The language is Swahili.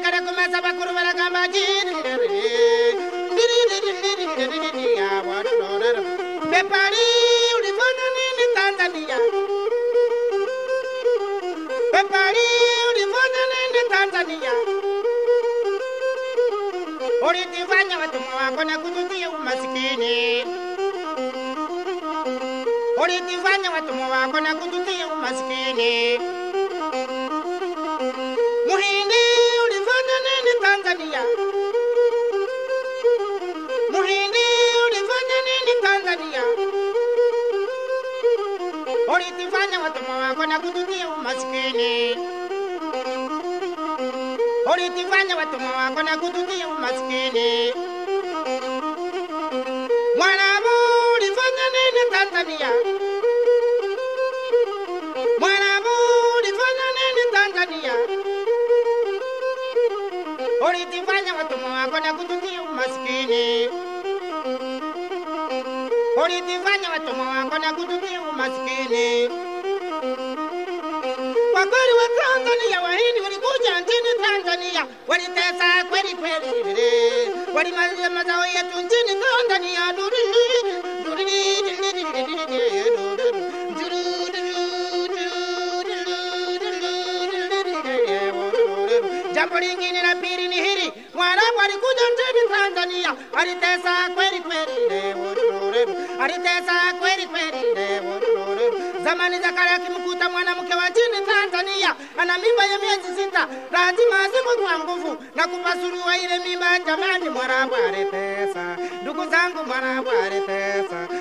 kare kumesa bakuru baragamba jiri Bepari ulifanya nini Tanzania? Bepari ulifanya nini Tanzania? Ulitifanya watumwa wako na kututia umasikini. Ulitifanya watumwa wako na kututia umasikini. Muhindi ulifanya nini Tanzania? Muhindi ulifanya nini Tanzania? Ulitifanya watumwa wako na kututia umasikini. Ulitifanya watumwa wako na kututia umasikini. Mwarabu ulifanya nini Tanzania? Mwarabu ulifanya nini Tanzania? Ulitifanya watumwa wako na kututia umasikini. Ulitifanya watumwa wako na kututia umasikini. Kwa kweli wa Tanzania wahindi walikuja nchini Tanzania, walitesa kweli kweli, walimaliza mazao yetu nchini Tanzania. Duri, duri, Jambo lingine la pili ni hili, Mwarabu alikuja nchini Tanzania, alitesa kweli kweli, alitesa kweli kweli. Zamani za kale akimkuta mwanamke wa nchini Tanzania ana mimba ya miezi sita, lazima azikwe kwa nguvu na kupasuliwa ile mimba. Jamani, Mwarabu alitesa, ndugu zangu, Mwarabu alitesa,